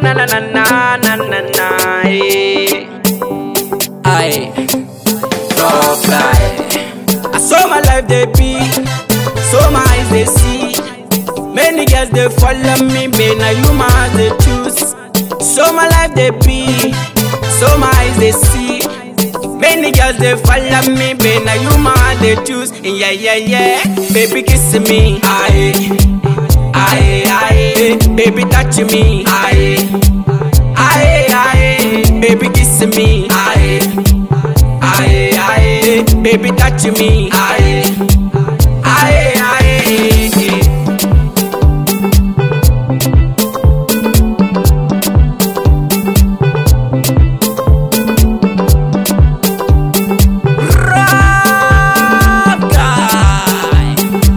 na na na na na na na. eh. Aye. Oh, guy. I saw my life they be, so my eyes they see. Many girls they follow me, me now you my eyes they choose. So my life they be, so my eyes they see. Many girls they follow me, me now you my eyes they choose. And yeah yeah yeah, baby kiss me, aye, aye aye, baby touch me, aye, aye aye, baby kiss me, aye. Aye, aye, baby touch me. Aye, aye, aye. Rock guy.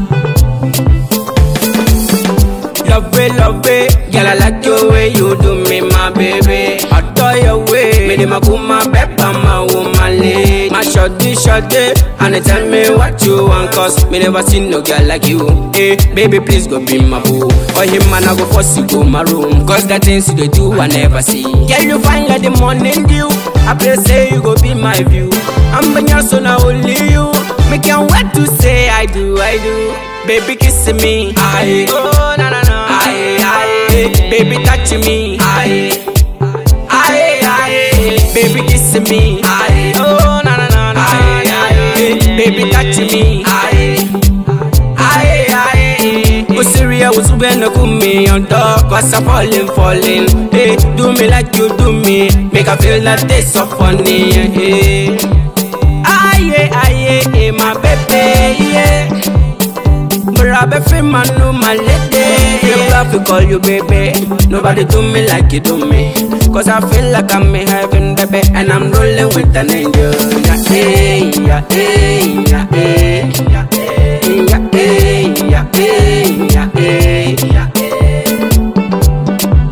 Love it, love it, girl I like the way you do me, my baby. I adore your way, me the makuma pepper, my woman lady. My shorty, shorty, and they tell me what you want, cause me never seen no girl like you. Hey, baby, please go be my boo. Or him man, I go force you go my room, cause the things you dey do I never see. Girl, you find like the morning dew. I pray say you go be my view. I'm in your son, only you. Me can't wait to say I do, I do. Baby, kiss me. Aye. Oh, na na na. Aye, aye. Baby, touch me. Aye. Aye, aye. Baby, kiss me. Aye. Oh, na na na. na. Aye, aye. Baby, touch me. Aye. Aye, aye. Go serious, was when you come me on top, cause I'm falling, falling. Hey, do me like you do me. Make I feel that taste so funny. Hey. Aye, aye, aye, my baby, yeah. Murabe fi manu my lady You love to call you baby Nobody do me like you do me Cause I feel like I'm in heaven baby And I'm rolling with an angel Yeah, hey, yeah, hey, yeah, hey Yeah, hey, yeah, hey, yeah, hey, yeah, hey, yeah, hey.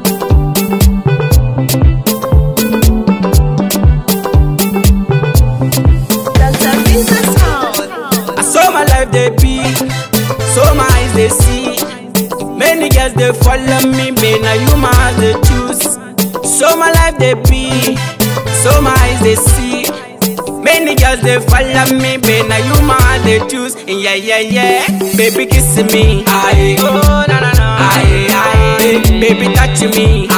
Dr. Visa Sound. I saw my life they be, so my eyes they see. Many girls they follow me, me now you my eyes they choose. So my life they be, so my eyes they see. Many girls they follow me, me now you my eyes they choose. And yeah yeah yeah, baby kiss me, aye, oh na na na, aye aye, baby touch me,